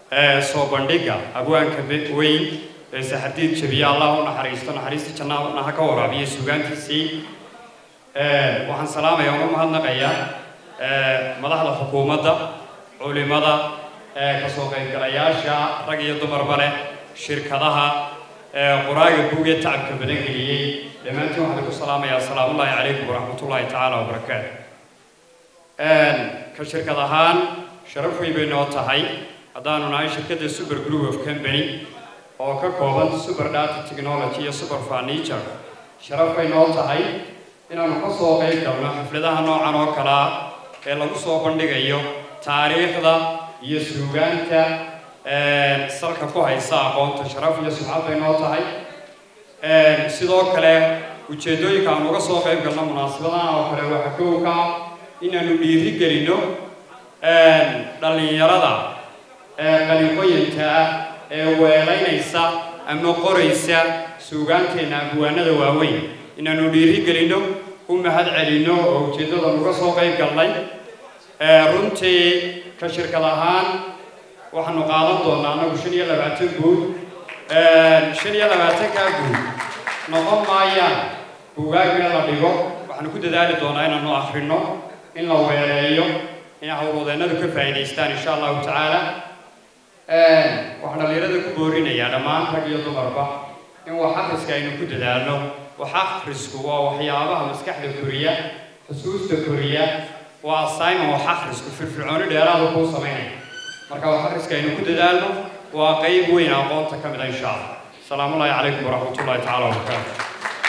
soo bandhigga abwaanka weyn ee saxardiid jabiye allah u naxariisto naxariistii jannaha ha ka waraabiyo suugaantiisii waxaan salaamaya una mahadnaqaya madaxda xukuumadda culimada kasoo qaybgalayaasha rag iyo dumarba leh shirkadaha qoraaga buug ee tacabka badan geliyey dhammaantiin waxaan ku salaamayaa asalaamullaahi calaykum waraxmatullaahi tacaala wabarakaatu ka shirkad ahaan sharaf weyn bay noo tahay haddaanu nahay shirkadda super group of company oo ka kooban super data technology iyo super furniture sharaf bay noo tahay inaanu ka soo qayb galno xafladaha noocan oo kale ah ee lagu soo bandhigayo taariikhda iyo suugaanta salka ku haysa aqoonta sharaf iyo sumcad bay noo tahay sidoo kale ujeeddooyinka aan uga soo qayb galno munaasabadahan oo kale waxaa kowka inaanu dhiiri gelino dhallinyarada qalinqoyinka ah ee weelaynaysa ama qoraysa suugaanteenna abwaanada waaweyn inaanu dhiiri gelino u mahad celino oo ujeeddada uga soo qayb galnay runtii ka shirkad ahaan waxaanu qaadan doonaa anagu shan iyo labaatan guud shan iyo labaatankaa guud noqon maayaan buugaag meel la dhigo waxaanu ku dadaali doonaa inaanu akhrino in la weeleeyo in howlwadeennadu ka faa'iidaystaan insha allahu tacaala waxaan dhallinyarada ku boorinayaa dhammaan rag iyo dumarba in wax akhriska aynu ku dadaalno wax akhrisku waa waxyaabaha maskaxda koriya xusuusta koriya waa assignment wax akhrisku firfircooni dheeraada kuu samaynaya marka wax akhriska aynu ku dadaalno waa qayb weyn aqoonta ka mid a insha allah asalaamu ullahi calaykum waraxmatullahi tacaala wabarakaatu